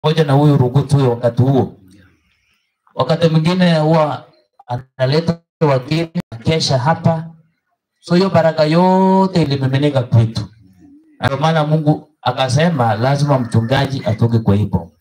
pamoja na huyu Rugutu huyo wakati huo. Wakati mwingine huwa analeta wageni kesha hapa, so hiyo baraka yote ilimiminika kwetu. Na Ndio maana Mungu akasema lazima mchungaji atoke kwa hii boma.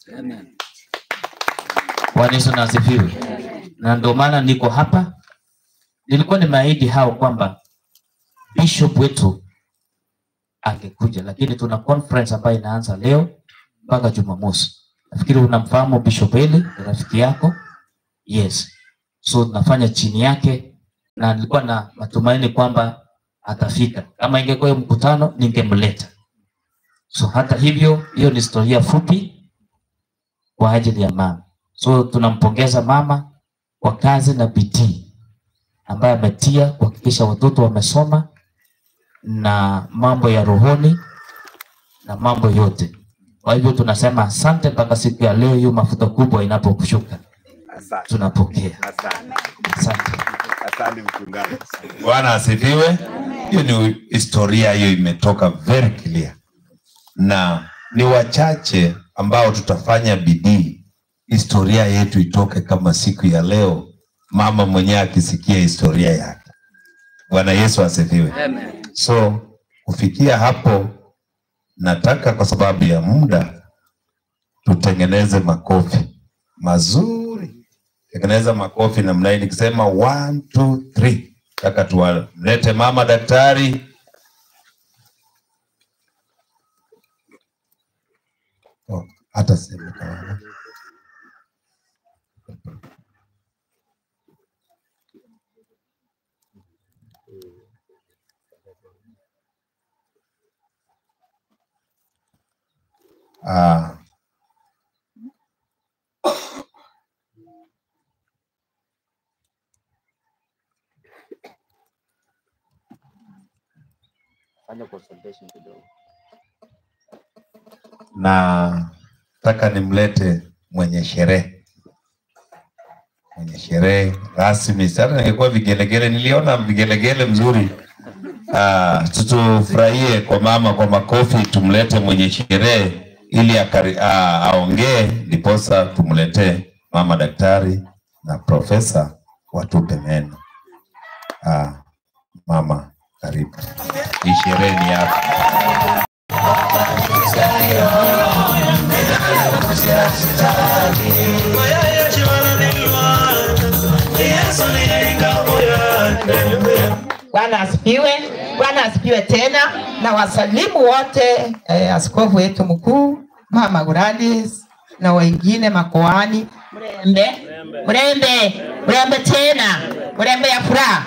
Bwana Yesu na asifiwe. Na ndio maana niko hapa. Nilikuwa nimeahidi hao kwamba bishop wetu angekuja, lakini tuna conference ambayo inaanza leo mpaka Jumamosi. Nafikiri unamfahamu Bishop Eli, ni rafiki yako. Yes, so tunafanya chini yake, na nilikuwa na matumaini kwamba atafika. Kama ingekuwa hiyo mkutano, ningemleta. So hata hivyo, hiyo ni historia fupi kwa ajili ya mama. So tunampongeza mama kwa kazi na bidii ambaye ametia kuhakikisha watoto wamesoma na mambo ya rohoni na mambo yote. Kwa hivyo tunasema asante mpaka siku ya leo, hiyo mafuta kubwa inapokushuka Asante. tunapokea. Asante. Asante. Asante mchungaji. Bwana asifiwe. Hiyo ni historia, hiyo imetoka very clear, na ni wachache ambao tutafanya bidii historia yetu itoke kama siku ya leo, mama mwenyewe akisikia historia yake. Bwana Yesu asifiwe. So kufikia hapo, nataka kwa sababu ya muda tutengeneze makofi mazuri tengeneza makofi namna hii nikisema one, two, three. Nataka tuwalete mama daktari. Oh, hata sehemu kawana. Ah, Fanya consultation kidogo. na nataka nimlete mwenye sherehe mwenye sherehe rasmi. Sasa ningekuwa vigelegele, niliona vigelegele mzuri. Ah, tutufurahie kwa mama kwa makofi, tumlete mwenye sherehe ili akari, ah, aongee, ndiposa tumletee mama daktari na profesa watupe meno. Ah, mama karibu, hii sherehe ni yako. Bwana asifiwe. Bwana asifiwe tena, na wasalimu wote eh, askofu wetu mkuu Mama Gladys na wengine makoani. Mrembe, mrembe, mrembe tena, mrembe ya furaha.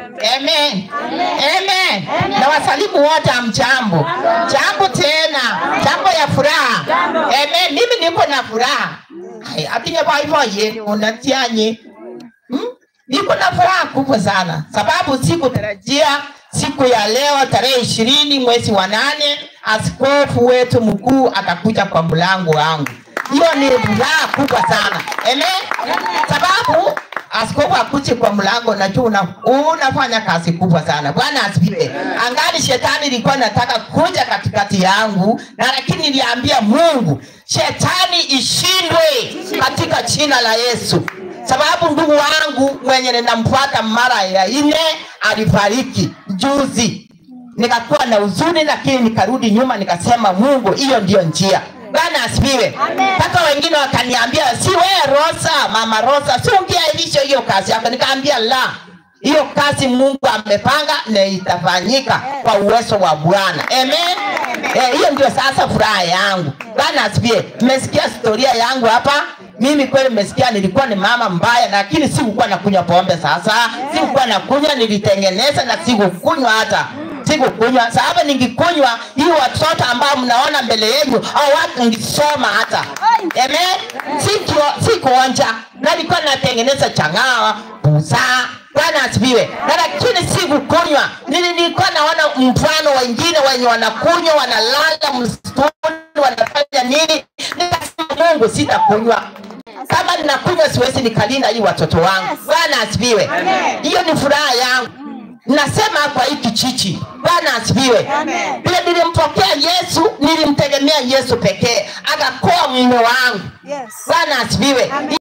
Amen. Amen. Na wasalimu wote amchambo. Jambo tena, jambo ya furaha. Amen. Mimi niko na furaha. Ai, Atinye baibo yeni unatianye. Hmm? Niko na furaha kubwa sana sababu sikutarajia siku ya leo tarehe ishirini mwezi wa nane askofu wetu mkuu atakuja kwa mlango wangu. Hiyo ni furaha kubwa sana Amen. Sababu askofu akuje kwa mlango, najua una, unafanya kazi kubwa sana. Bwana asifiwe. Angali shetani ilikuwa nataka kuja katikati yangu, na lakini niliambia Mungu shetani ishindwe katika jina la Yesu sababu ndugu wangu mwenye ninamfuata mara ya nne alifariki juzi, nikakuwa na huzuni, lakini nikarudi nyuma nikasema, Mungu, hiyo ndiyo njia. Bwana asifiwe. Mpaka wengine wakaniambia, si wewe Rosa, mama Rosa, si ungeailisha hiyo kazi yako? Nikaambia la, hiyo kazi Mungu amepanga na itafanyika kwa uwezo wa Bwana. Amen. Eh, hiyo ndio sasa furaha yangu. Bwana asifiwe. Mmesikia historia yangu hapa. Mimi kweli mmesikia nilikuwa ni mama mbaya, lakini sikukuwa nakunywa pombe. Sasa sikukuwa nakunywa, nilitengeneza na sikukunywa hata sikukunywa, sababu ningikunywa hii watoto ambao mnaona mbele yenu au watu ngisoma hata amen, Sikio- sikuonja na nilikuwa natengeneza chang'aa busaa Bwana asifiwe. Na lakini sikukunywa, Nili- nilikuwa naona mfano wengine wenye wanakunywa, wanalala msituni, wanafanya nini. Nikasema Mungu, sitakunywa kama ninakunywa siwezi nikalinda hii watoto wangu. Bwana asifiwe. Hiyo ni furaha yangu. nasema kwa hii kijiji bwana asifiwe Amen. vile nilimpokea yesu nilimtegemea yesu pekee akakoa mume wangu Yes. bwana asifiwe Amen.